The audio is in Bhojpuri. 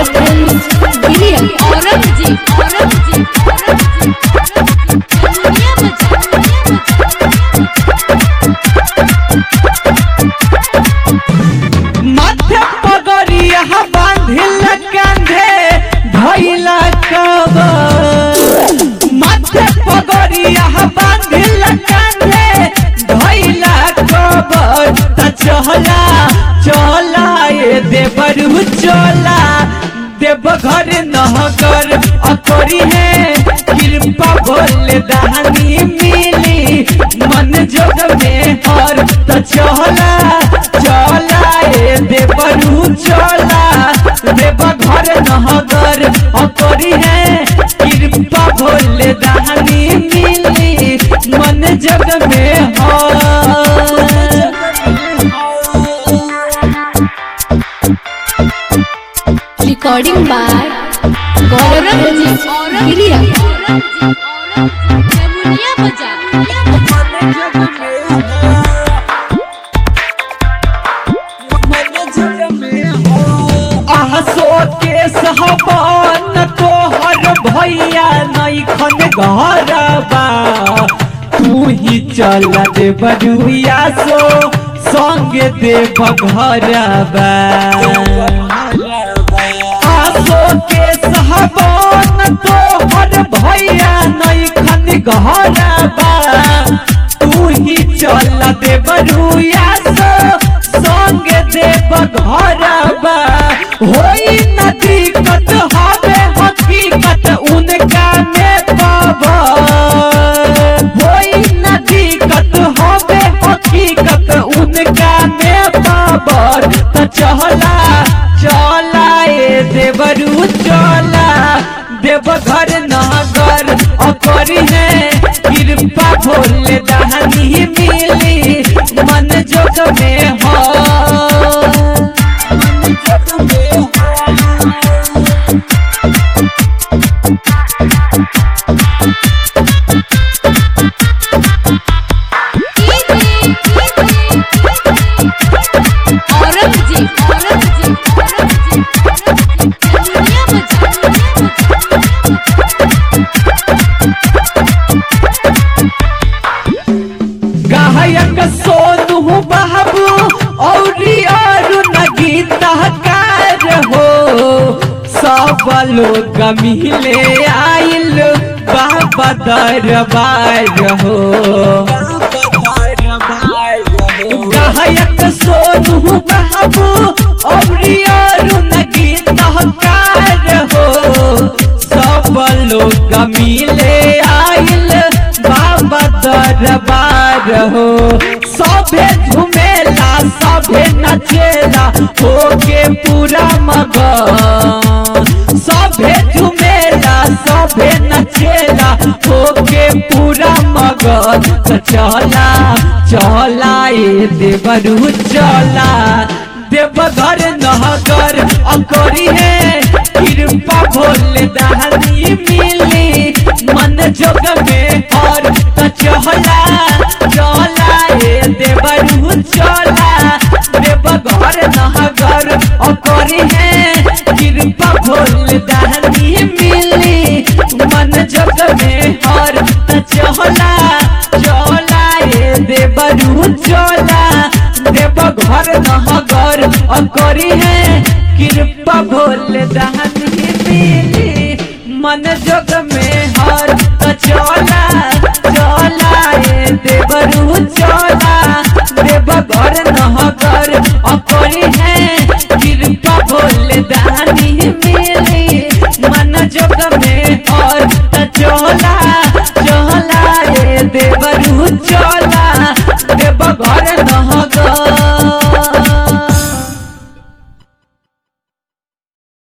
गौरव फिल्म्स गिरिया औरंगजेब औरंगजेब औरंगजेब दुनिया बजा माथे पगड़िया बांधिल कांधे धैला कब माथे पगड़िया बांधिल कांधे धैला कब त चहला चला ए देवरु चला देव घर नहगर अकरी है कृपा भोले दानी मिली मन जोग में हर त चला चला ए देवरू चला देव घर नहगर अकरी है कृपा भोले दानी मिली मन जग में हर रिकॉर्डिंग बाय गौरव फिल्म्स गिरिया दुनिया बजा आसो के सहबान तोहर भैया नैखन घरबा तू ही चल दे बरुआ सो संग देव घरबा आसो के सहबान तोहर भैया नैखन घरबा तू ही चल दे बरुआ सो संग देव घरबा होई न दिक्कत हवे हकीकत उनका में पावा होई न दिक्कत हवे हकीकत उनका में पावर त चला चला ए देवरू चला देव घर नगर अकरी है कृपा भोले दानी मिली मन जोग में हो औरंगजेब औरंगजेब औरंगजेब दुनिया बजा गायक सोनू बाबू और अरुण गीतकार हो सब लोग मिले आइल बाबा दरबार हो गायक सोनू बाबू और अरुण गीतकार हो सब लोग मिले आइल बाबा दरबार हो सभे झुमेला सभे नचेला होके पूरा मगन सभे झुमेला सभे नचेला होके पूरा मगन त चला चला ए देवरू चला देवघर नहगर अकरी है कृपा भोले दानी मिली मन जोग में और त चहला चला ए देवरू चला देवघर नहगर अकरी है कृपा भोले दानी मिली मन जोग में और त चहला चला ए देवरू चला देव घर नहगर अकरी है कृपा भोले दानी मिली मन जोग में हर त चला चला ए देवरू चला देव घर नहगर